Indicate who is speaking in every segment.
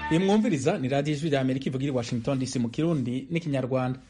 Speaker 1: iyi mwumviriza ni radiyo ijwi rya amerika ivugira i washington dc mu kirundi n'ikinyarwanda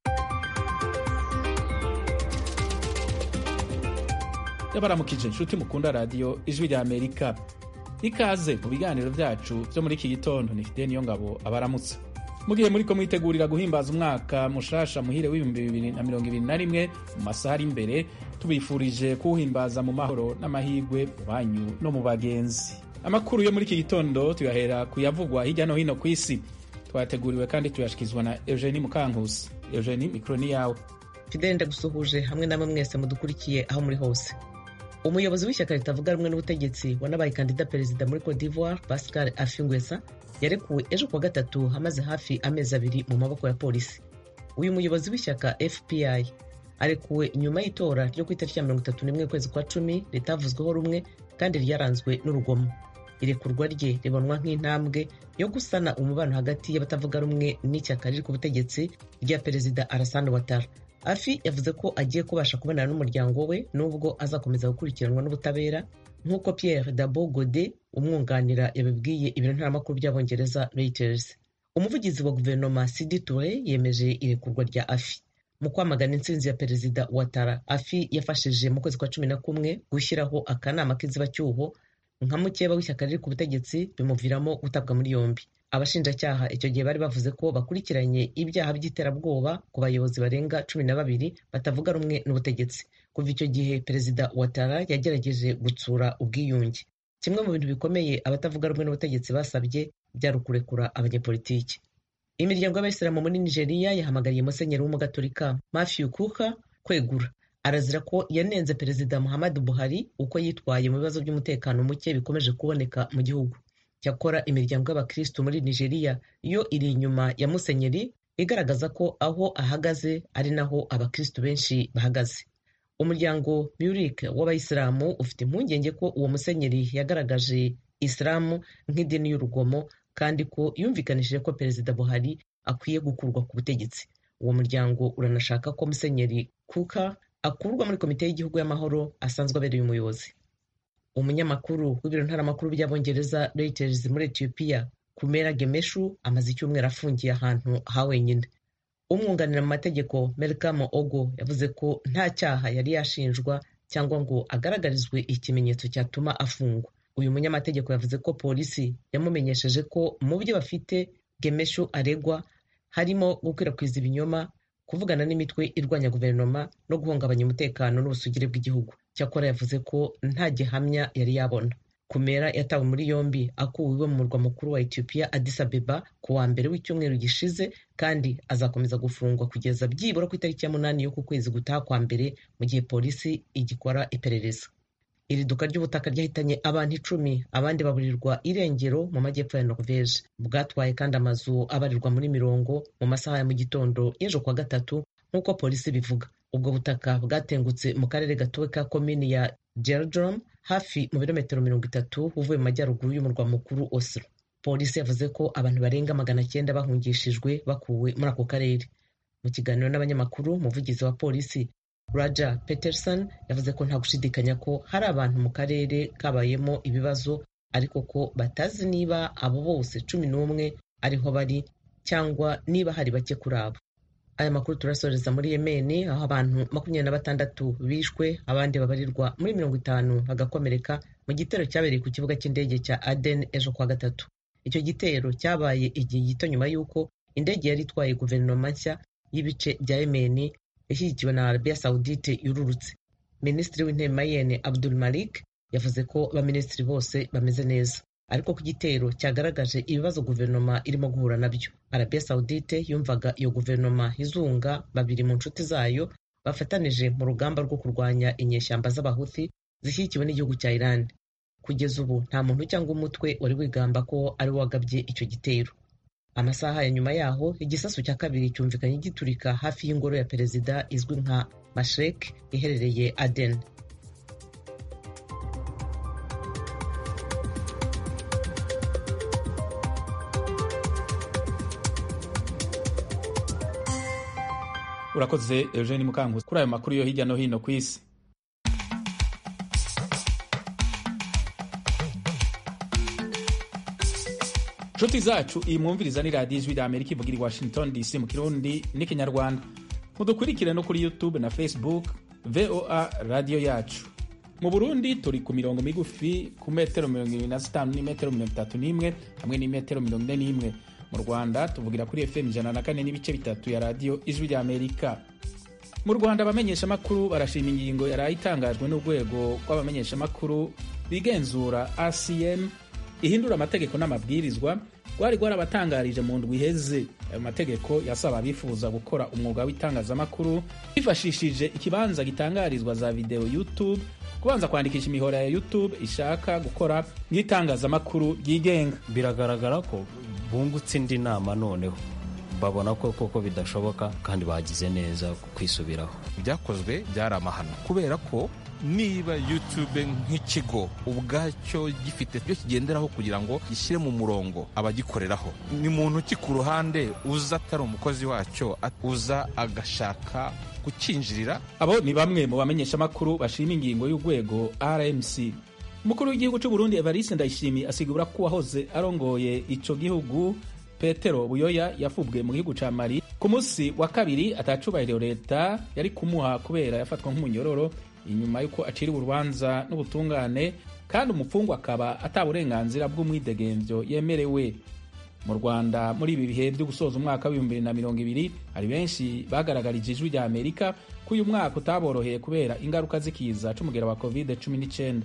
Speaker 1: yabaramukije inshuti mukunda radiyo ijwi rya amerika ikaze mu biganiro byacu byo muri iki gitondo ni fide niyo ngabo abaramutse mugihe muri ko mwitegurira guhimbaza umwaka mushasha muhire w'ibihumbi bibiri na mirongo ibiri na rimwe mu masaha ari imbere tubifurije kuwuhimbaza mu mahoro n'amahirwe mu banyu no mu bagenzi amakuru yo muri iki gitondo tuyahera kuyavugwa hirya no hino ku isi twateguriwe kandi tuyashyikirizwa na eugenie mukankusi eugenie mikoro ni yawe
Speaker 2: fidele ndagusuhuje hamwe namwe mwese mudukurikiye aho muri hose umuyobozi w'ishyaka ritavuga rumwe n'ubutegetsi wanabaye kandida perezida muri cote d'ivoire pascal afingwesa yarekuwe ejo kuwa gatatu hamaze hafi amezi abiri mu maboko ya polisi uyu muyobozi w'ishyaka fpi arekuwe nyuma y'itora ryo ku itariki ya mirongo itatu n'imwe ukwezi kwa cumi ritavuzweho rumwe kandi ryaranzwe n'urugomo irekurwa rye ribonwa nk'intambwe yo gusana umubano hagati y'abatavuga rumwe n'ishyaka riri ku butegetsi rya perezida arasani watara afi yavuze ko agiye kubasha kubonana n'umuryango we nubwo azakomeza gukurikiranwa n'ubutabera nk'uko pierre dabo gode umwunganira yabibwiye ibiro ntaramakuru by'abongereza reuters umuvugizi wa guverinoma sidi toure yemeje irekurwa rya afi mu kwamagana intsinzi ya perezida watara afi yafashije mu kwezi kwa cumi na kumwe gushyiraho akanama k'inzibacyuho nka mukeba w'ishyaka riri ku butegetsi bimuviramo gutabwa muri yombi abashinjacyaha icyo gihe bari bavuze ko bakurikiranye ibyaha by'iterabwoba ku bayobozi barenga cumi na babiri batavuga rumwe n'ubutegetsi kuva icyo gihe perezida watara yagerageje gutsura ubwiyunge kimwe mu bintu bikomeye abatavuga rumwe n'ubutegetsi basabye byari ukurekura abanyepolitiki imiryango y'abayisilamu muri nigeria yahamagariye musenyeri w'umugatolika matthew kuka kwegura arazira ko yanenze perezida muhammadu buhari uko yitwaye mu bibazo by'umutekano muke bikomeje kuboneka mu gihugu cyakora imiryango y'abakristu muri nigeria yo iri inyuma ya musenyeri igaragaza ko aho ahagaze ari naho abakristu benshi bahagaze umuryango murik w'abayisilamu ufite impungenge ko uwo musenyeri yagaragaje isilamu nk'idini y'urugomo kandi ko yumvikanishije ko perezida buhari akwiye gukurwa ku butegetsi uwo muryango uranashaka ko musenyeri kuka akurwa muri komite y'igihugu y'amahoro asanzwe abereye umuyobozi umunyamakuru w'ibiro ntaramakuru by'abongereza reuters muri etiyopiya kumera gemeshu amaze icyumweru afungiye ahantu ha wenyine umwunganira mu mategeko melkamo ogo yavuze ko nta cyaha yari yashinjwa cyangwa ngo agaragarizwe ikimenyetso cyatuma afungwa uyu munyamategeko yavuze ko polisi yamumenyesheje ko mu byo bafite gemeshu aregwa harimo gukwirakwiza ibinyoma kuvugana n'imitwe irwanya guverinoma no guhungabanya umutekano n'ubusugire bw'igihugu cyakora yavuze ko nta gihamya yari yabona kumera yatawe muri yombi akuwe iwe mu murwa mukuru wa etiyopiya addis abeba ku wa mbere w'icyumweru gishize kandi azakomeza gufungwa kugeza byibura ku itariki ya munani y'uku kwezi gutaha kwa mbere mu gihe polisi igikora iperereza iri duka ry'ubutaka ryahitanye abantu icumi abandi baburirwa irengero mu majyepfo ya norvege bwatwaye kandi amazu abarirwa muri mirongo mu masaha ya mu gitondo y'ejo kuwa gatatu nk'uko polisi bivuga ubwo butaka bwatengutse mu karere gatowe ka komini ya Geldrom hafi mu birometero mirongo itatu uvuye mu majyaruguru y'umurwa mukuru Oslo polisi yavuze ko abantu barenga magana cyenda bahungishijwe bakuwe muri ako karere mu kiganiro n'abanyamakuru umuvugizi wa polisi Raja Peterson yavuze ko nta gushidikanya ko hari abantu mu karere kabayemo ibibazo ariko ko batazi niba abo bose cumi n'umwe ariho bari cyangwa niba hari bake kuri abo aya makuru turasoreza muri yemeni aho abantu makumyabiri na batandatu bishwe abandi babarirwa muri mirongo itanu bagakomereka mu gitero cyabereye ku kibuga cy'indege cya aden ejo kuwa gatatu icyo gitero cyabaye igihe gito nyuma y'uko indege yari itwaye guverinoma nshya y'ibice bya yemeni yashyigikiwe na arabiya sawudite yururutse minisitiri w'intebe mayene abdul malik yavuze ko abaminisitiri bose bameze neza ariko ku gitero cyagaragaje ibibazo guverinoma irimo guhura nabyo arabiya sawudite yumvaga iyo guverinoma izunga babiri mu nshuti zayo bafatanije mu rugamba rwo kurwanya inyeshyamba z'abahuthi zishyigikiwe n'igihugu cya iran kugeza ubu nta muntu cyangwa umutwe wari wigamba ko ari wagabye icyo gitero amasaha ya nyuma yaho igisasu cya kabiri cyumvikanye giturika hafi y'ingoro ya perezida izwi nka mashrek iherereye aden
Speaker 1: urakoze eugene mukankusi kuri ayo makuru yo hirya no hino ku isi nshuti zacu iyi mwumviriza ni radiyo ijwi rya amerika ivugira i washington dc mu kirundi n'ikinyarwanda mudukurikire no kuri youtube na facebook voa radiyo yacu mu burundi turi ku mirongo migufi ku metero mirongo irindwi na zitanu n'imetero mirongo itatu n'imwe hamwe n'imetero mirongo ine n'imwe mu rwanda tuvugira kuri fm ijana na kane n'ibice bitatu ya radiyo ijwi rya amerika mu rwanda abamenyeshamakuru barashima ingingo yari itangajwe n'urwego rw'abamenyeshamakuru bigenzura rcm ihindura amategeko n'amabwirizwa rwari rwarabatangarije mu ndwi iheze ayo mategeko yasaba abifuza gukora umwuga w'itangazamakuru bifashishije ikibanza gitangarizwa za videwo youtube kubanza kwandikisha imihora ya youtube ishaka gukora nk'itangazamakuru ryigenga
Speaker 3: biragaragara ko bungutse indi nama noneho babona ko koko bidashoboka kandi bagize neza kwisubiraho
Speaker 4: ibyakozwe byari amahano kubera ko niba youtube nk'ikigo ubwacyo gifite ibyo kigenderaho kugira ngo gishyire mu murongo abagikoreraho ni muntu ki ku ruhande uza atari umukozi wacyo uza agashaka kukinjirira
Speaker 1: abo ni bamwe mu bamenyeshamakuru bashima ingingo y'urwego rmc umukuru w'igihugu cy'u burundi evariste ndayishimiye asigura ko uwahoze arongoye ico gihugu petero buyoya yafubwe mu gihugu ca mali ku munsi wa kabiri atacubahiro leta yari kumuha kubera yafatwa nk'umunyororo inyuma y'uko aciriwe urubanza n'ubutungane kandi umupfungwa akaba ata burenganzira bw'umwidegemvyo yemerewe mu rwanda muri ibi bihe byo gusoza umwaka w'ibihumbi bibiri na mirongo ibiri hari benshi bagaragarije ijwi rya amerika ko uyu mwaka utaboroheye kubera ingaruka z'ikiza c'umugera wa covid 19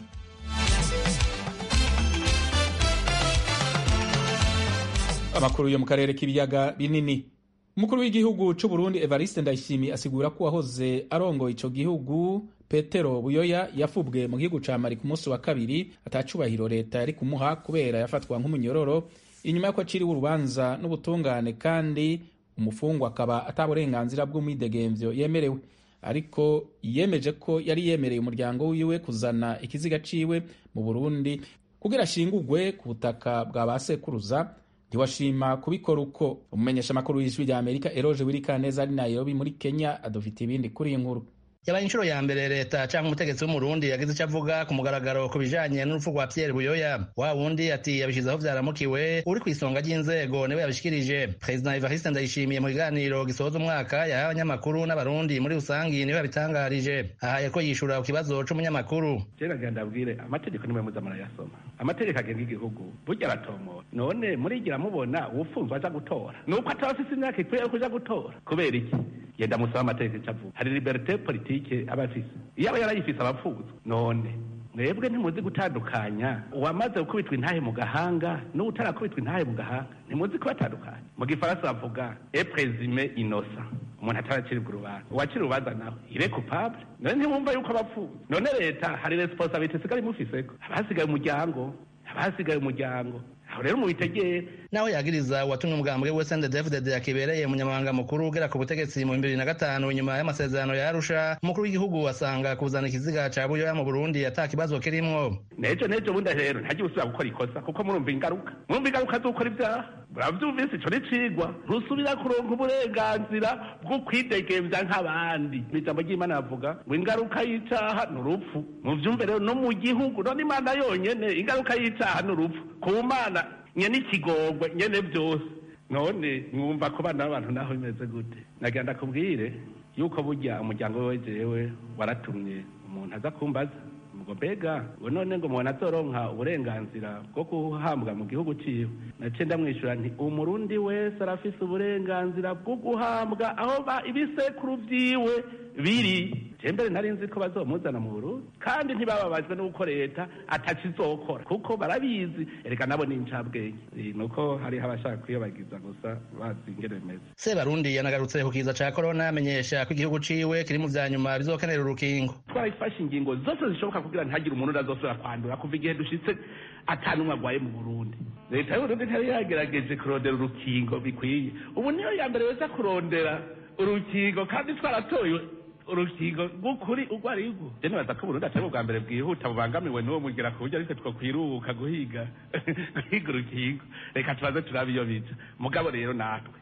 Speaker 1: amakuru yo mu karere k'ibiyaga binini umukuru w'igihugu c'u Burundi Evariste Ndayishimiye asigura ko wahoze arongoye ico gihugu Petero Buyoya yafubwe mu gihugu ca Mali ku munsi wa kabiri atacubahiro leta yari kumuha kubera yafatwa nk'umunyororo inyuma y'uko aciriwe urubanza n'ubutungane kandi umufungwa akaba ataburenganzira bw'umwidegemvyo yemerewe ariko yemeje ko yari yemereye umuryango wiwe kuzana ikiziga ciwe mu Burundi kugira ashingurwe ku butaka bwa ba sekuruza ntiwashima kubikora uko umumenyeshamakuru w'ijwi rya amerika eroje wirikaneza ari nairobi muri kenya adufite ibindi kuri iyi nkuru
Speaker 5: yabaye inshuro ya mbere leta cyangwa umutegetsi w'umurundi yagize icyo avuga ku mugaragaro ku bijanye n'urupfu rwa pierre buyoya wa wundi ati yabishyizeho byaramukiwe uri ku isonga ry'inzego niwe yabishikirije perezida evariste ndayishimiye mu kiganiro gisoza umwaka yahaye abanyamakuru n'abarundi muri rusangi niwe yabitangarije ahaye ko yishura ku kibazo c'umunyamakuru
Speaker 6: kera genda abwire amategeko nimwe muza murayasoma amategeko agenga igihugu burya aratomora none murigira mubona uwufunzwe aja gutora nuko ataba afise imyaka ikwiye yo kuja gutora kubera iki genda musaba amategeko ico avuga hari liberite politike aba afise iyo aba yarayifise abapfuzwa none mwebwe ntimuzi gutandukanya uwamaze gukubitwa intahe mu gahanga n'utarakubitwa intahe mu gahanga ntimuzi kubatandukanya mu gifaransa bavuga e présumé innocent umuntu ataraciribwa urubanza uwacira urubanza nawe ire coupable none ntimwumva yuko abapfuza none leta hari responsabilité isigaye imufiseko abasigaye umuryango abasigaye umuryango aho rero mubitegere
Speaker 5: naho yagiriza uwatumwe umugambwe we sende david yakibereye umunyamabanga mukuru ugera ku butegetsi mu bibiri na gatanu nyuma y'amasezerano ya arusha umukuru w'igihugu asanga kuzana ikiziga ca buyoya mu burundi ata kibazo kirimwo
Speaker 6: nejo nejo bundi rero ntagiye usubira gukora ikosa kuko murumva ingaruka murumva ingaruka z'ukora ibyaha muravyumvise ico nicigwa ntusubira kuronka uburenganzira bwo kwidegemvya nk'abandi ijambo ry'imana bavuga ngo ingaruka y'icaha ni urupfu muvyumve rero no mu gihugu none imana yonyene ingaruka y'icaha ni urupfu ku mana nyene ikigongwe nyene byose none mwumva ko bana b'abantu naho bimeze gute nagira ndakubwire yuko burya umuryango wewe jewe waratumye umuntu aza kumbaza ngo mbega ngo none ngo umuntu azoronka uburenganzira bwo guhambwa mu gihugu ciwe naciye ndamwishyura nti umurundi wese arafise uburenganzira bwo guhambwa aho ba ibisekuru vyiwe biri mbere nari nzi ko bazomuzana mu Burundi kandi ntibababajwe n'uko leta atacizokora kuko barabizi ereka nabo ni incabwenge nuko hariho abashaka kwiyobagiza gusa bazi ingene bimeze
Speaker 5: sebarundi yanagarutse ku kiza ca korona amenyesha ko igihugu ciwe kiri mu vya nyuma bizokenera urukingo
Speaker 6: twarafashe ingingo zose zishoboka kugira ntihagire umuntu azosubira kwandura kuva igihe dushitse atanumwe agwaye mu burundi leta y'uburundi ntiyari yagerageje kurondera urukingo bikwiye ubu niyo ya mbere weza kurondera urukingo kandi twaratoye urukingo rw'ukuri urwo ari rwo je nibaza ko uburundi atari ubwa mbere bwihuta bubangamiwe n'uwo mugera ku buryo ariko twokwiruka guhiga guhiga urukingo reka tubaze turabe iyo bica mugabo rero natwe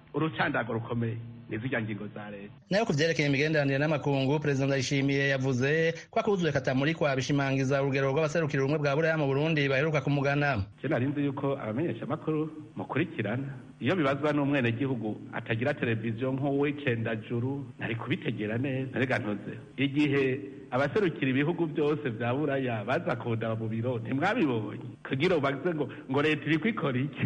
Speaker 6: urucandago rukomeye nizirya ngingo za leta
Speaker 5: nayo ku vyerekeye imigenderanire n'amakungu perezida ndayishimiye yavuze ko akuzuye katamurikwa bishimangiza urugero rw'abaserukira ubumwe bwa buraya mu burundi baheruka kumugana
Speaker 6: je nari nzi yuko abamenyesha amakuru mukurikirana iyo bibazwa n'umwenegihugu atagira televiziyo nk'uwicendajuru nari kubitegera neza narega ntuze igihe abaserukira ibihugu byose vya buraya baza kundaba mu biro ntimwabibonye kugira ubaze ngo ngo leta iriko ikora iki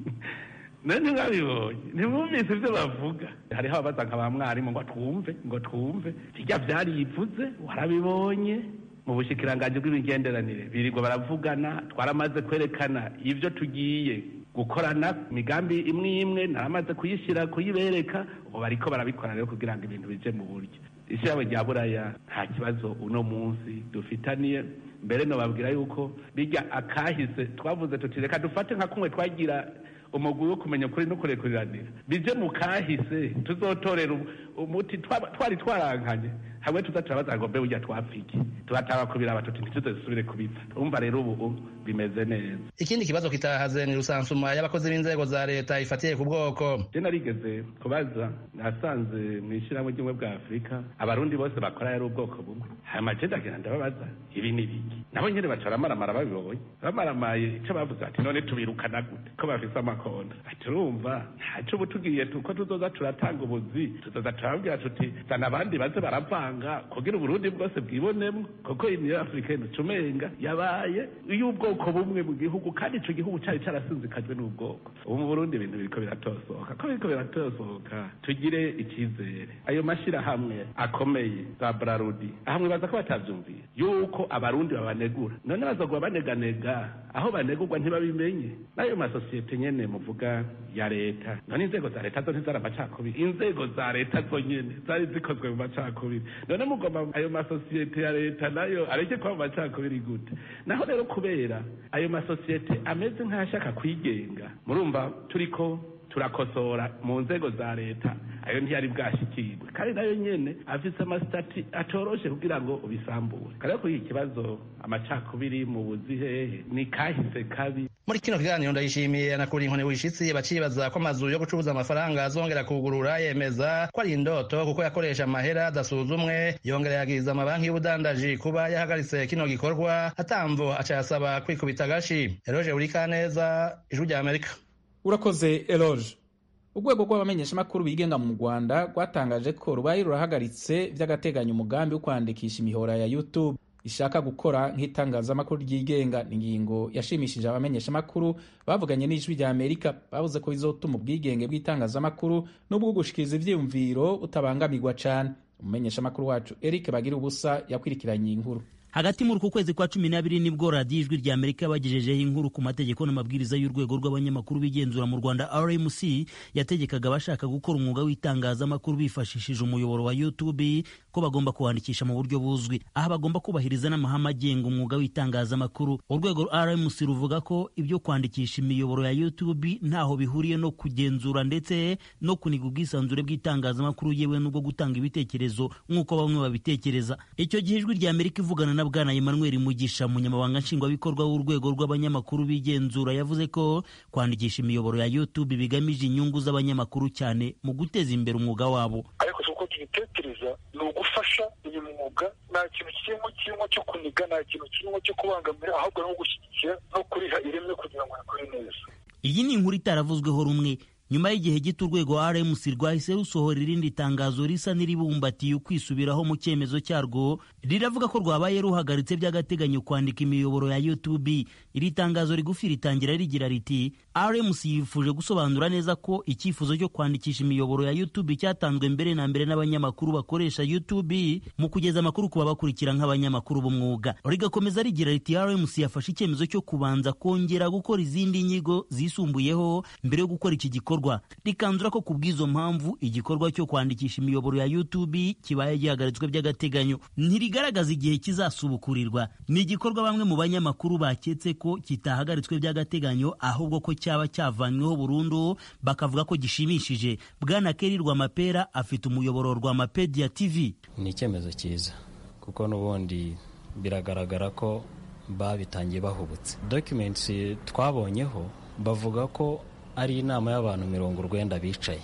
Speaker 6: none ntimwabibonye ntimwumvise ibyo bavuga hariho ababaza nka ba mwarimu ngo twumve ngo twumve hirya vyarivuze warabibonye mu bushikiranganji bw'imigenderanire birirwa baravugana twaramaze kwerekana ivyo tugiye gukorana imigambi imwe imwe naramaze kuyishyira kuyibereka ubu bariko barabikora rero kugira ngo ibintu bije mu buryo ishyirahamwe rya buraya nta kibazo uno munsi dufitaniye mbere nobabwira yuko bijya akahise twavuze tuti reka dufate nka kumwe twagira umugwi wo kumenya ukuri no kurekuriranira bije mu kahise tuzotorera umuti twari twarankanye hamwe tuza turabaza ngo mbe burya twapfiki tubataba kubiraba tuti ntituze dusubire kubipfa urumva rero ubu bimeze neza
Speaker 5: ikindi kibazo kitahaze ni rusansuma y'abakozi b'inzego za leta ifatiye ku bwoko
Speaker 6: je narigeze kubaza nasanze mu ishyirahamwe ry'ubumwe bwa afurika abarundi bose bakora yari ubwoko bumwe hama je ndagenda ndababaza ibi ni biki nabo nyene baca baramaramara babibonye bamaramaye ico bavuze ati none tubirukana gute ko bafise amakonda ati urumva ntaco ubu tugiye tuko tuzoza turatanga ubuzi tuzoza turababwira tuti zana abandi baze baravanga kugira uburundi bwose bwibonemwo kuko iniyo africaine tumenga yabaye iy'ubwoko bumwe mu gihugu kandi ico gihugu cari carasinzikajwe n'ubwoko ubu mu burundi ibintu biriko biratosoka ko biriko biratosoka tugire icizere ayo mashirahamwe akomeye za brarudi ahamwe baza ko batavyumviye yuko abarundi babanegura none bazogwa baneganega aho banegurwa ntibabimenye n'ayo masosiyete nyene muvuga ya leta none inzego za leta zo ntizari amacakubiri inzego za leta zo nyene zari zikozwe mu macakubiri none mugomba ayo masosiyete ya leta nayo areke kuba mu macakubiri gute naho rero kubera ayo masosiyete ameze nk'ayashaka kwigenga murumva turiko turakosora mu nzego za leta ayo ntiyari bwashikirwe kandi nayo nyene afise amasitati atoroshe kugira ngo ubisambure kandi kuri iki kibazo amacakubiri mu buzihehe ni kahise kabi
Speaker 5: muri kino kiganiro ndayishimiye anakura inkoni wishitsi bacibaza ko amazu yo gucuruza amafaranga azongera kugurura yemeza ko ari indoto kuko yakoresha amahera adasuzumwe yongera yagiriza amabanki y'ubudandaji kuba yahagaritse kino gikorwa atamvo acayasaba kwikubita agashi eroje urikaneza ijwi rya amerika
Speaker 1: urakoze eloge urwego rw'abamenyeshamakuru bigenga mu rwanda rwatangaje ko rubaye rurahagaritse by'agateganyo umugambi wo kwandikisha imihora ya youtube ishaka gukora nk'itangazamakuru ryigenga ni ingingo yashimishije abamenyeshamakuru bavuganye n'ijwi rya amerika bavuze ko bizotuma ubwigenge bw'itangazamakuru n'ubwo gushikiriza ivyiyumviro butabangamirwa cane umumenyeshamakuru wacu eric bagira ubusa yakwirikiranye inkuru
Speaker 7: hagati muri uku kwezi kwa cumi n'abiri nibwo radiyo ijwi rya amerika yabagejejeho inkuru ku mategeko n'amabwiriza y'urwego rw'abanyamakuru bigenzura mu rwanda rmc yategekaga abashaka gukora umwuga w'itangazamakuru bifashishije umuyoboro wa youtube ko bagomba kuwandikisha mu buryo buzwi aha bagomba kubahiriza n'amahame agenga umwuga w'itangazamakuru urwego rmc ruvuga ko ibyo kwandikisha imiyoboro ya youtube ntaho bihuriye no kugenzura ndetse no kuniga ubwisanzure bw'itangazamakuru yewe n'ubwo gutanga ibitekerezo nk'uko bamwe babitekereza icyo gihe ijwi rya amerika ivugana na bwana emmanuel mugisha umunyamabanga nshingwabikorwa w'urwego rw'abanyamakuru bigenzura yavuze ko kwandikisha imiyoboro ya youtube bigamije inyungu z'abanyamakuru cyane mu guteza imbere umwuga wabo
Speaker 8: ariko si uko tubitekereza ni ugufasha uyu mwuga nta kintu kirimo kirimo cyo kuniga nta kintu kirimo cyo kubangamira ahubwo no gushyigikira no kuriha ireme kugira ngo rikore neza
Speaker 7: iyi ni inkuru itaravuzweho rumwe nyuma y'igihe gito urwego rmc rwahise rusohora irindi tangazo risa n'iribumbatiye ukwisubiraho mu cyemezo cyarwo riravuga ko rwabaye ruhagaritse by'agateganyo kwandika imiyoboro ya youtube iri tangazo rigufi ritangira rigira riti rmc yifuje gusobanura neza ko icyifuzo cyo kwandikisha imiyoboro ya youtube cyatanzwe mbere na mbere n'abanyamakuru bakoresha youtube mu kugeza amakuru ku babakurikira nk'abanyamakuru b'umwuga rigakomeza rigira riti rmc yafashe icyemezo cyo kubanza kongera gukora izindi nyigo zisumbuyeho mbere yo gukora iki gikorwa rikanzura ko ku bw'izo mpamvu igikorwa cyo kwandikisha imiyoboro ya youtube kibaye gihagaritswe by'agateganyo ntirigaragaza igihe kizasubukurirwa ni igikorwa bamwe mu banyamakuru baketse ko kitahagaritswe by'agateganyo ahubwo ko cyaba cyavanyweho burundu bakavuga ko gishimishije bwana keri rwamapera afite umuyoboro rwamapedia tv
Speaker 3: ni icyemezo cyiza kuko n'ubundi biragaragara ko babitangiye bahubutse documents twabonyeho bavuga ko ari inama y'abantu mirongo urwenda bicaye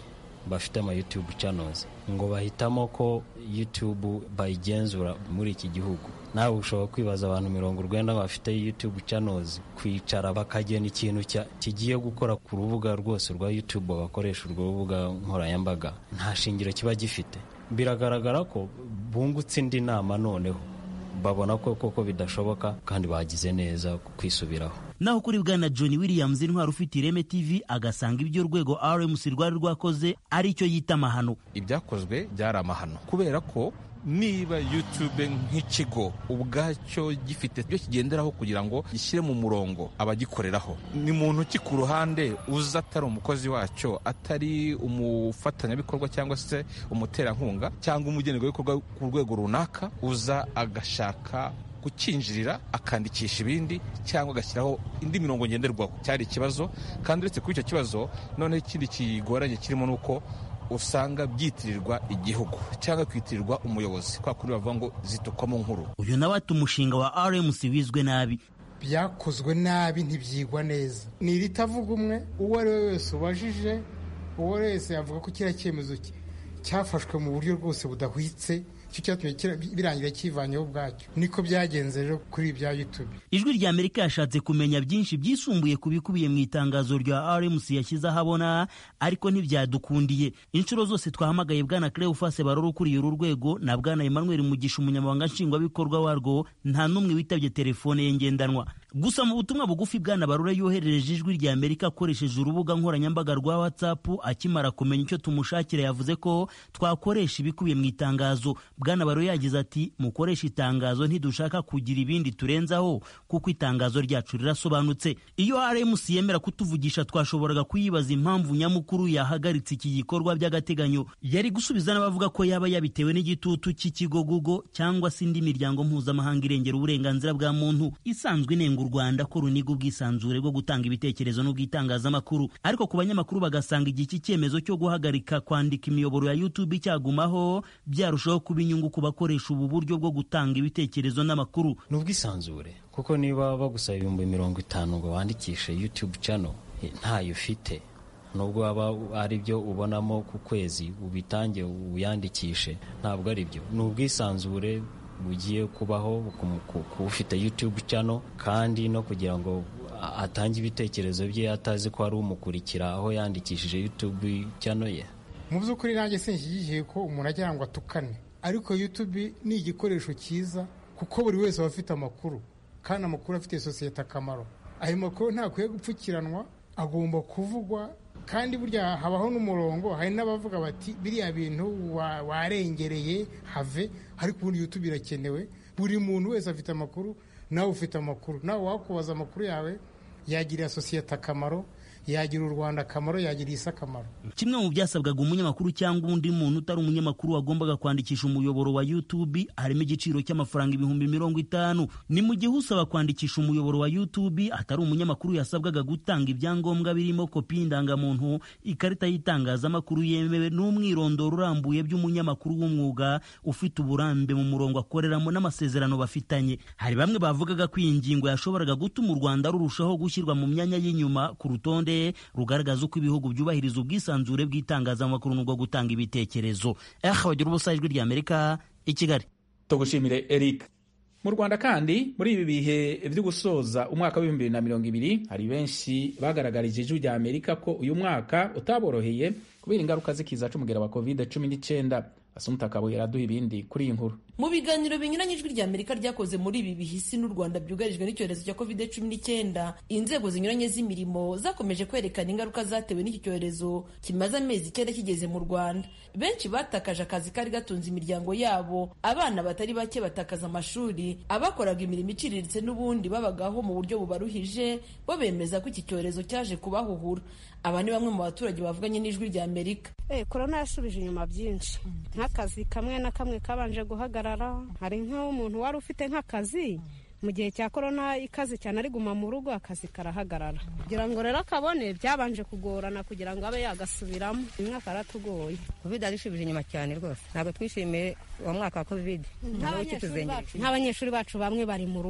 Speaker 3: bafite ama YouTube channels ngo bahitamo ko YouTube bayigenzura muri iki gihugu nawe ushobora kwibaza abantu mirongo urwenda bafite YouTube channels kwicara bakagena ikintu kigiye gukora ku rubuga rwose rwa YouTube bagakoresha urwo rubuga nkoranyambaga nta shingiro kiba gifite biragaragara ko bungutse indi nama noneho babona ko koko bidashoboka kandi bagize neza kwisubiraho
Speaker 7: naho kuri bwana john williams intwari ufite ireme tv agasanga ibyo urwego rmc rwari rwakoze ari icyo yita amahano
Speaker 4: ibyakozwe byari amahano kubera ko niba youtube nk'ikigo ubwacyo gifite ibyo kigenderaho kugira ngo gishyire mu murongo abagikoreraho ni muntu ki ku ruhande uza atari umukozi wacyo atari umufatanyabikorwa cyangwa se umuterankunga cyangwa umugenerwabikorwa ku rwego runaka uza agashaka kukinjirira akandikisha ibindi cyangwa agashyiraho indi mirongo ngenderwaho cyari ikibazo kandi uretse kuri icyo kibazo noneho ikindi kigoranye kirimo ni uko usanga byitirirwa igihugu cyangwa kwitirirwa umuyobozi kwa kuri bavuga ngo zitukwamo nkuru
Speaker 7: uyu nawe ati umushinga wa rmc wizwe nabi
Speaker 9: byakozwe nabi ntibyigwa neza ni iritavuga umwe uwo ari we wese ubajije uwo ari we wese yavuga ko kiriya cyemezo cyafashwe mu buryo rwose budahwitse icyo cyatumye birangira kivanyeho ubwacyo niko byagenze rero kuri ibya YouTube
Speaker 7: ijwi rya amerika yashatse kumenya byinshi byisumbuye ku bikubiye mu itangazo rya rmc yashyize ahabona ariko ntibyadukundiye inshuro zose twahamagaye bwana cleofase barora ukuriye uru rwego na bwana emmanuel mugisha umunyamabanga nshingwabikorwa warwo nta n'umwe witabye telefone ye ngendanwa gusa mu butumwa bugufi bwana barora yoherereje ijwi rya amerika akoresheje urubuga nkoranyambaga rwa whatsapp akimara kumenya icyo tumushakira yavuze ko twakoresha ibikubiye mu itangazo bwana baro yagize ati mukoresha itangazo ntidushaka kugira ibindi turenzaho kuko itangazo ryacu rirasobanutse iyo rmc yemera kutuvugisha twashoboraga kuyibaza impamvu nyamukuru yahagaritse iki gikorwa by'agateganyo yari gusubiza n'abavuga ko yaba yabitewe n'igitutu cy'ikigo google cyangwa se indi miryango mpuzamahanga irengera uburenganzira bwa muntu isanzwe inenga u rwanda ko runiga ubwisanzure bwo gutanga ibitekerezo n'ubwitangazamakuru ariko ku banyamakuru bagasanga igihe iki cyemezo cyo guhagarika kwandika imiyoboro ya youtube cyagumaho byarushaho kuba inyungu ku bakoresha ubu buryo bwo gutanga ibitekerezo n'amakuru
Speaker 3: ni ubwisanzure kuko niba bagusaba ibihumbi mirongo itanu ngo wandikishe youtube channel ntayo ufite nubwo waba ari byo ubonamo ku kwezi ubitange uyandikishe ntabwo ari byo ni ubwisanzure bugiye kubaho ku ufite youtube channel kandi no kugira ngo atange ibitekerezo bye atazi ko ari umukurikira aho yandikishije youtube channel ye
Speaker 9: mu by'ukuri nanjye sinshyigikiye ko umuntu agira ngo atukane ariko YouTube ni igikoresho cyiza kuko buri wese aba afite amakuru kandi amakuru afitiye sosiyete akamaro ayo makuru ntakwiye gupfukiranwa agomba kuvugwa kandi burya habaho n'umurongo hari n'abavuga bati biriya bintu warengereye have ariko ubundi YouTube irakenewe buri muntu wese afite amakuru nawe ufite amakuru nawe wakubaza amakuru yawe yagirira sosiyete akamaro yagira u rwanda akamaro yagira isi akamaro
Speaker 7: kimwe mu byasabwaga umunyamakuru cyangwa undi muntu utari umunyamakuru wagombaga kwandikisha umuyoboro wa youtube harimo igiciro cy'amafaranga ibihumbi mirongo itanu ni mu gihe usaba kwandikisha umuyoboro wa youtube atari umunyamakuru yasabwaga gutanga ibyangombwa birimo kopi y'indangamuntu ikarita y'itangazamakuru yemewe n'umwirondoro urambuye by'umunyamakuru w'umwuga ufite uburambe mu murongo akoreramo n'amasezerano bafitanye hari bamwe bavugaga ko iyi ngingo yashoboraga gutuma u rwanda rurushaho gushyirwa mu myanya y'inyuma ku rutonde rugaragaza uko ibihugu byubahiriza ubwisanzure bw'itangazamakuru n'ubwo gutanga ibitekerezo eh bagira ubusa ijwi rya amerika i kigali
Speaker 1: tugushimire eric mu rwanda kandi muri ibi bihe byo gusoza umwaka w'ibihumbi bibiri na mirongo ibiri hari benshi bagaragarije ijwi rya amerika ko uyu mwaka utaboroheye kubera ingaruka z'ikiza c'umugera wa covid cumi n'icyenda asumuta kabuye araduha ibindi kuri iyi nkuru
Speaker 10: mu biganiro binyuranye ijwi rya amerika ryakoze muri ibi bihisi n'u rwanda byugarijwe n'icyorezo cya covid cumi n'icyenda inzego zinyuranye z'imirimo zakomeje kwerekana ingaruka zatewe n'iki cyorezo kimaze amezi icyenda kigeze mu rwanda benshi batakaje akazi kari gatunze imiryango yabo abana batari bake batakaza amashuri abakoraga imirimo iciriritse n'ubundi babagaho mu buryo bubaruhije bo bemeza ko iki cyorezo cyaje kubahuhura aba ni bamwe mu baturage bavuganye n'ijwi rya amerika
Speaker 11: korona yasubije inyuma byinshi nk'akazi kamwe na kamwe kabanje guhagarara hari nk'umuntu wari ufite nk'akazi mu gihe cya korona ikaze cyane ari guma mu rugo akazi karahagarara kugira ngo rero akabone byabanje kugorana kugira ngo abe yagasubiramo uyu mwaka yaratugoye
Speaker 12: covid arishubije inyuma cyane rwose ntabwo twishimiye uwo mwaka wa covid
Speaker 11: nk'abanyeshuri bacu bamwe bari mu rugo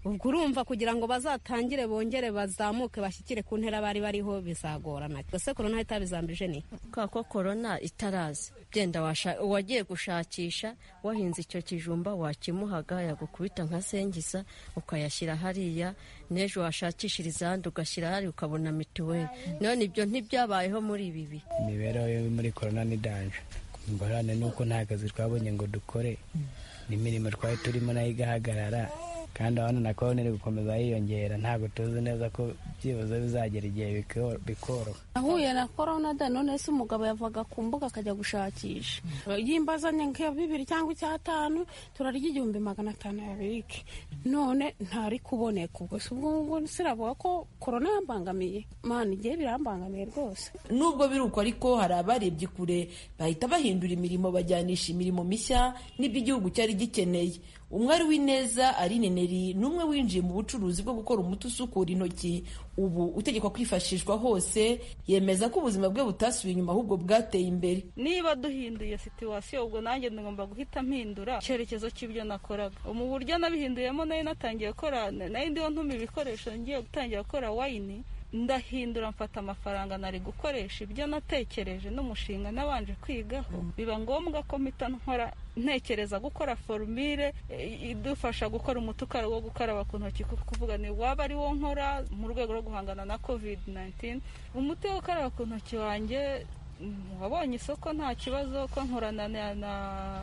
Speaker 11: ubwo urumva kugira ngo bazatangire bongere bazamuke bashyikire ku ntera bari bariho bizagorana ese korona itabizambije ni
Speaker 13: kubera ko korona itaraza byenda wagiye gushakisha wahinze icyo kijumba wakimuhaga yagukubita nka sengiza ukayashyira hariya n'ejo washakishiriza ahandi ugashyira hariya ukabona mituweli none ibyo ntibyabayeho muri ibi bihe
Speaker 14: imibereho yo muri korona ni danje ingorane ni uko nta kazi twabonye ngo dukore n'imirimo twari turimo nayo igahagarara kandi abana na korona iri gukomeza yiyongera ntabwo tuzi neza ko byibuze bizagera igihe bikoroha
Speaker 15: nahuye na korona da none se umugabo yavaga ku mbuga akajya gushakisha yimbazanye nka bibiri cyangwa icyatanu turarya igihumbi magana atanu ya birike none ntari kuboneka ubwo si ubwo ngubwo siravuga ko korona yambangamiye mani igihe birambangamiye rwose
Speaker 10: nubwo biri uko ariko hari abarebye kure bahita bahindura imirimo bajyanisha imirimo mishya n'ibyo igihugu cyari gikeneye umwari w'ineza Aline Neri ni umwe winjiye mu bucuruzi bwo gukora umuti usukura intoki ubu utegekwa kwifashishwa hose yemeza ko ubuzima bwe butasubiye inyuma ahubwo bwateye imbere
Speaker 16: niba duhinduye situwasiyo ubwo nanjye ngomba guhita mpindura icyerekezo cy'ibyo nakoraga mu buryo nabihinduyemo nayo natangiye gukora nayo ndiho ntuma ibikoresho ngiye gutangira gukora wayini ndahindura mfata amafaranga nari gukoresha ibyo natekereje n'umushinga nabanje kwigaho biba ngombwa ko mpita nkora ntekereza gukora forumire idufasha gukora umuti wo gukaraba ku ntoki kuko kuvuga ni waba ari wo nkora mu rwego rwo guhangana na covid 19 umuti wo gukaraba ku ntoki wanjye wabonye isoko nta kibazo ko nkorana na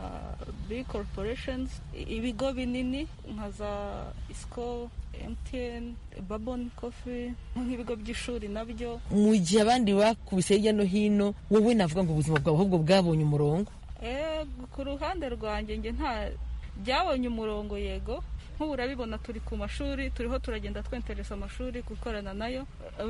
Speaker 16: big corporations ibigo binini nka za isco mtn babon coffee nk'ibigo by'ishuri nabyo
Speaker 10: mu gihe abandi bakubise hirya no hino wowe navuga ngo ubuzima bwawe ahubwo bwabonye umurongo
Speaker 16: ku ruhande rwanjye nge nta byabonye umurongo yego nk'ubu urabibona turi ku mashuri turiho turagenda twenteresa amashuri gukorana nayo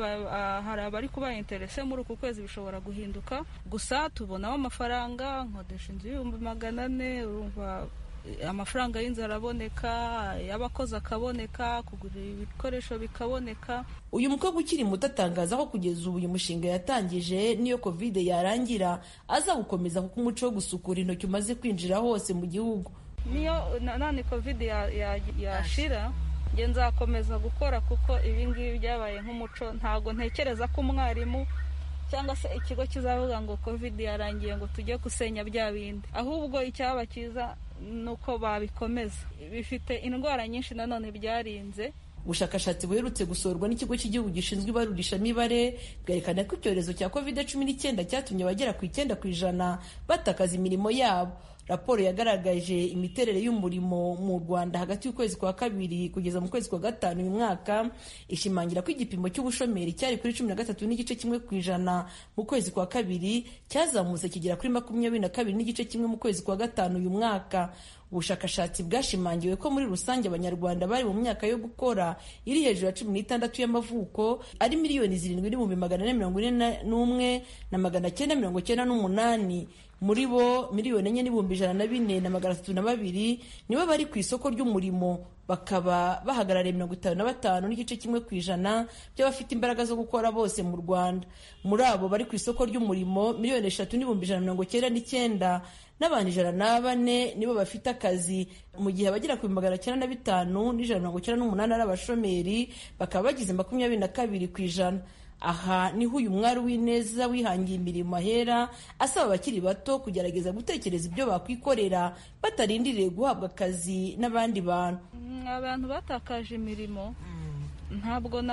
Speaker 16: hari abari kuba interese muri uku kwezi bishobora guhinduka gusa tubonamo amafaranga nkodesha inzu y'ibihumbi magana ane urumva amafaranga y'inzu araboneka y'abakozi akaboneka kugura ibikoresho bikaboneka
Speaker 10: uyu mukobwa ukiri muto atangaza ko kugeza ubu uyu mushinga yatangije niyo kovide yarangira aza gukomeza kuko umuco wo gusukura intoki umaze kwinjira hose mu gihugu
Speaker 16: niyo nani kovide yashira nge nzakomeza gukora kuko ibi ngibi byabaye nk'umuco ntabwo ntekereza ko umwarimu cyangwa se ikigo kizavuga ngo kovide yarangiye ngo tujye gusenya bya bindi ahubwo icyaba cyiza ni uko babikomeza bifite indwara nyinshi nanone byarinze
Speaker 10: ubushakashatsi buherutse gusorwa n'ikigo cy'igihugu gishinzwe ibarurishamibare bwerekana ko icyorezo cya covid cumi n'icyenda cyatumye abagera ku icyenda ku ijana batakaza imirimo yabo raporo yagaragaje imiterere y'umurimo mu rwanda hagati y'ukwezi kwa kabiri kugeza mu kwezi kwa gatanu uyu mwaka ishimangira ko igipimo cy'ubushomeri cyari kuri cumi na gatatu n'igice kimwe ku ijana mu kwezi kwa kabiri cyazamutse kigera kuri makumyabiri na kabiri n'igice kimwe mu kwezi kwa gatanu uyu mwaka ubushakashatsi bwashimangiwe ko muri rusange abanyarwanda bari mu myaka yo gukora iri hejuru ya cumi n'itandatu y'amavuko ari miliyoni zirindwi n'ibihumbi magana ane mirongo ine n'umwe na magana cyenda mirongo cyenda n'umunani muri bo miliyoni enye n'ibihumbi ijana na bine na magana atatu na babiri nibo bari ku isoko ry'umurimo bakaba bahagarariye mirongo itanu na batanu n'igice kimwe ku ijana by'abafite imbaraga zo gukora bose mu rwanda muri abo bari ku isoko ry'umurimo miliyoni eshatu n'ibihumbi ijana mirongo cyenda n'icyenda n'abantu ijana na bane nibo bafite akazi mu gihe abagera ku magana cyenda na bitanu n'ijana mirongo cyenda n'umunani ari abashomeri bakaba bagize makumyabiri na kabiri ku ijana aha niho uyu mwari w'ineza wihangiye imirimo ahera asaba abakiri bato kugerageza gutekereza ibyo bakwikorera batarindiriye guhabwa akazi n'abandi bantu
Speaker 16: abantu batakaje imirimo ntabwo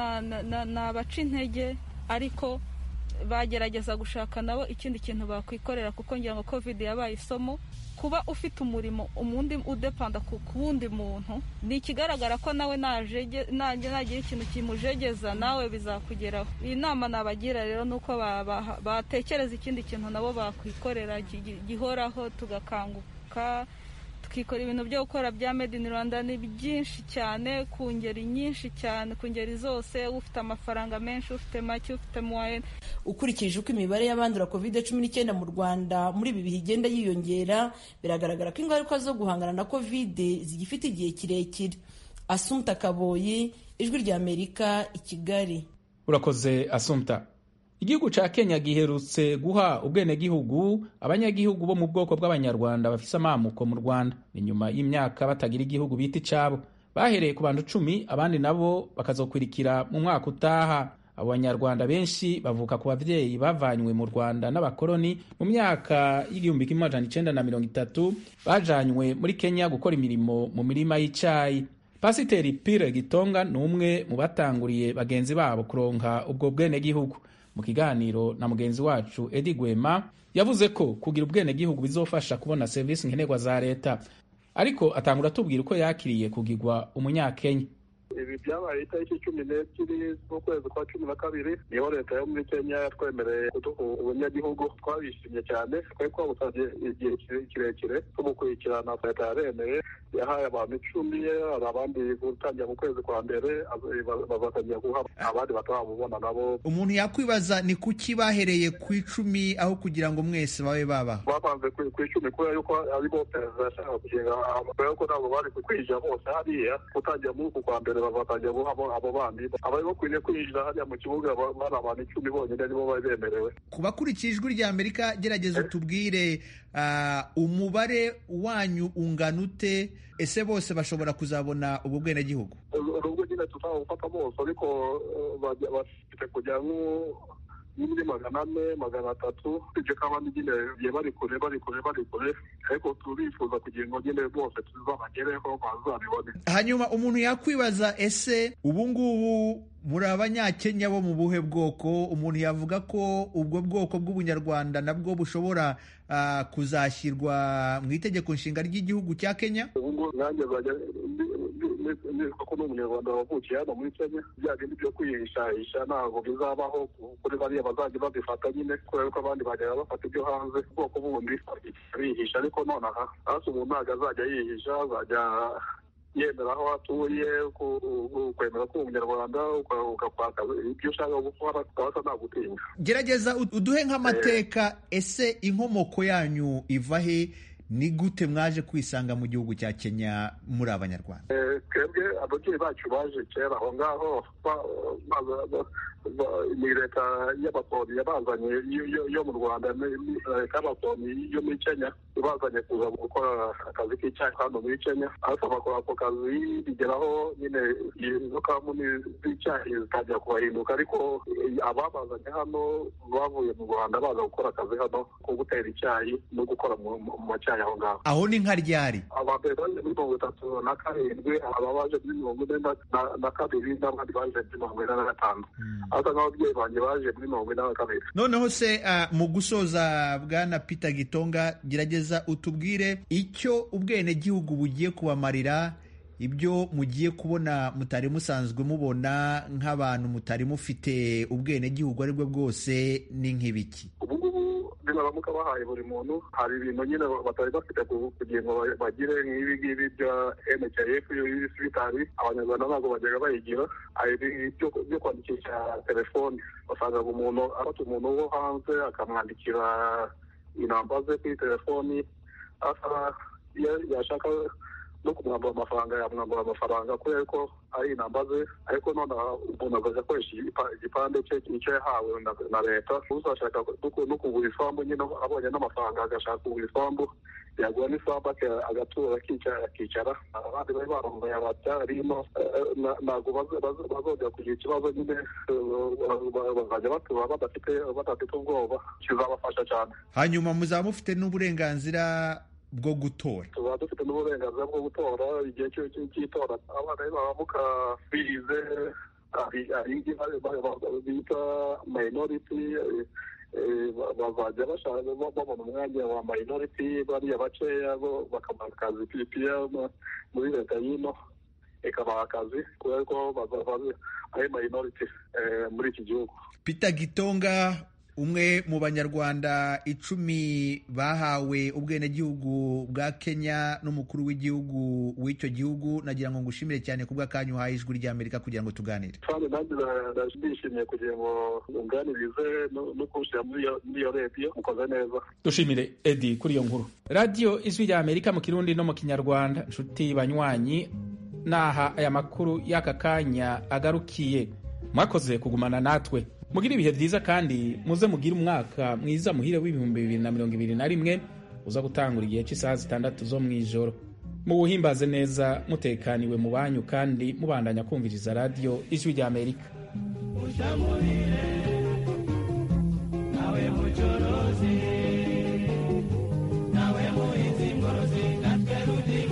Speaker 16: nabaca intege ariko bagerageza gushaka nabo ikindi kintu bakwikorera kuko ngira ngo covid yabaye isomo kuba ufite umurimo umundi udepanda ku wundi muntu ni ikigaragara ko nawe nagira ikintu kimujegeza nawe bizakugeraho iyi nama nabagira rero ni uko batekereza ikindi kintu nabo bakwikorera gihoraho tugakanguka tukikora ibintu byo gukora bya made in rwanda ni byinshi cyane ku ngeri nyinshi cyane ku ngeri zose ufite amafaranga menshi ufite make ufite muwayene
Speaker 10: ukurikije uko imibare y'abandura covid cumi n'icyenda mu rwanda muri ibi bihe igenda yiyongera biragaragara ko ingaruka zo guhangana na covid zigifite igihe kirekire asumta kaboyi ijwi ry'amerika i kigali
Speaker 1: urakoze asumta igihugu cya kenya giherutse guha ubwenegihugu abanyagihugu bo mu bwoko bw'abanyarwanda bafise amamuko mu rwanda ni nyuma y'imyaka batagira igihugu bita icyabo bahereye ku bantu cumi abandi nabo bakazokurikira mu mwaka utaha abo banyarwanda benshi bavuka ku babyeyi bavanywe mu rwanda n'abakoloni mu myaka y'igihumbi kimwe amajana icenda na mirongo itatu bajanywe muri kenya gukora imirimo mu mirima y'icayi pasiteri pire gitonga ni umwe mu batanguriye bagenzi babo kuronka ubwo bwenegihugu mu kiganiro na mugenzi wacu edi gwema yavuze ko kugira ubwenegihugu bizofasha kubona serivisi nkenerwa za leta ariko atangura atubwira uko yakiriye kugirwa umunyakenya
Speaker 17: ibi byabaye itariki cumi n'ebyiri z'ukwezi kwa cumi na kabiri niho leta yo muri kenya yatwemereye kuduha ubunyagihugu twabishimye cyane twari twabusabye igihe kirekire tumukurikirana leta yaremeye yahaye abantu icumi hari abandi gutangira mu kwezi kwa mbere bazatangira guha abandi batarabubona nabo
Speaker 18: umuntu yakwibaza ni kuki bahereye ku icumi aho kugira ngo mwese babe baba
Speaker 17: bapanze ku icumi kubera yuko aribo perezida yashaka kugenga kubera ko ntabwo bari kwinjira bose hariya gutangira muri uku kwa mbere bazatangira guha abo bandi abari bakwiriye kwinjira hariya mu kibuga bari abantu icumi bonyine nibo bari bemerewe
Speaker 18: ku bakurikiye ijwi rya amerika gerageza utubwire umubare wanyu ungana ute ese bose bashobora kuzabona ubwo bwenegihugu
Speaker 17: nubwo nyine tutawufata bose ariko bafite kujya muri magana ane magana atatu ibyo kaba nyine bigiye bari kure bari kure bari kure ariko turifuza kugira ngo nyine bose tuzabagereho bazabibone
Speaker 18: hanyuma umuntu yakwibaza ese ubu ngubu muri abanyakenya bo mu buhe bwoko umuntu yavuga ko ubwo bwoko bw'ubunyarwanda nabwo bushobora kuzashyirwa mu itegeko nshinga ry'igihugu cya kenya
Speaker 17: ubu ngubu nanjye nzajya nitwa ko n'umunyarwanda wavukiye hano muri kenya bya bindi byo kwihishahisha ntabwo bizabaho kuri bariya bazajya babifata nyine kubera ko abandi bajyaga bafata ibyo hanze ubwoko bundi bihisha ariko nonaha hasi umuntu ntabwo azajya yihisha azajya yemera aho atuye kwemera ko umunyarwanda ugakwaka ibyo ushaka gukora ukaba nagutinya
Speaker 18: gerageza uduhe nk'amateka ese inkomoko yanyu iva he ni gute mwaje kwisanga mu gihugu cya kenya muri abanyarwanda
Speaker 17: twebwe ababyeyi bacu baje kera aho ngaho ni leta y'abakoloni yabazanye yo mu rwanda leta y'abakoloni yo muri kenya ibazanye kuza gukora akazi k'icyayi hano muri kenya ariko bakora ako kazi bigeraho nyine izo kampuni z'icyayi zitangira kubahinduka ariko ababazanye hano bavuye mu rwanda baza gukora akazi hano ko gutera icyayi no gukora mu macyayi aho ngaho
Speaker 18: aho ni nka ryari
Speaker 17: abambere baje muri mirongo itatu na karindwi aba baje muri mirongo ine na kabiri n'abandi baje muri mirongo ine na gatanu asa nk'ababyeyi banjye baje muri mirongo ine na kabiri
Speaker 18: noneho se mu gusoza bwana peter gitonga gerageza utubwire icyo ubwenegihugu bugiye kubamarira ibyo mugiye kubona mutari musanzwe mubona nk'abantu mutari mufite ubwenegihugu ari bwo bwose ni nk'ibiki
Speaker 17: baramuka bahaye buri muntu hari ibintu nyine batari bafite kugira ngo bagire nk'ibi ngibi bya nhif y'ibisibitari abanyarwanda ntabwo bajyaga bayigira hari byo kwandikisha telefoni wasangaga umuntu afata umuntu wo hanze akamwandikira inamba ze kuri telefoni asa yashaka no kumwambura amafaranga yamwambura amafaranga kubera ko ari inamba ze ariko none umuntu azajya akoresha igipande cye icyo yahawe na leta uzashaka no kugura isambu nyine abonye n'amafaranga agashaka kugura isambu yagura n'isambu agatura akicara abandi bari barongoye ababyarimo ntabwo bazongera kugira ikibazo nyine bazajya batura badafite badafite ubwoba kizabafasha cyane
Speaker 18: hanyuma muzaba mufite n'uburenganzira bwo gutora
Speaker 17: tuba dufite n'uburenganzira bwo gutora igihe cy'itora abana baramuka bize bita minority bazajya bashaka babona umwanya wa minority bariya bakeya bakabaha akazi pipiya muri leta y'ino ikabaha akazi kubera ko ari minority muri iki gihugu
Speaker 18: peter gitonga umwe mu banyarwanda icumi bahawe ubwenegihugu bwa kenya n'umukuru w'igihugu w'icyo gihugu nagira ngo ngushimire cyane ku bw'akanyu uhaye ijwi ry'amerika kugira ngo tuganire
Speaker 17: kandi nanjye ndishimiye kugira ngo nganirize no kuwushyira muri iyo rediyo mukoze neza
Speaker 1: dushimire edi kuri iyo nkuru radiyo ijwi ry'amerika mu kirundi no mu kinyarwanda inshuti banywanyi naha aya makuru y'aka kanya agarukiye mwakoze kugumana natwe mugire ibihe byiza kandi muze mugire umwaka mwiza muhire w'ibihumbi bibiri na mirongo ibiri na rimwe uza gutangura igihe cy'isaha zitandatu zo mu ijoro muwuhimbaze neza mutekaniwe mu banyu kandi mubandanya kumviriza radiyo ijwi rya amerika
Speaker 19: nawe mucorozi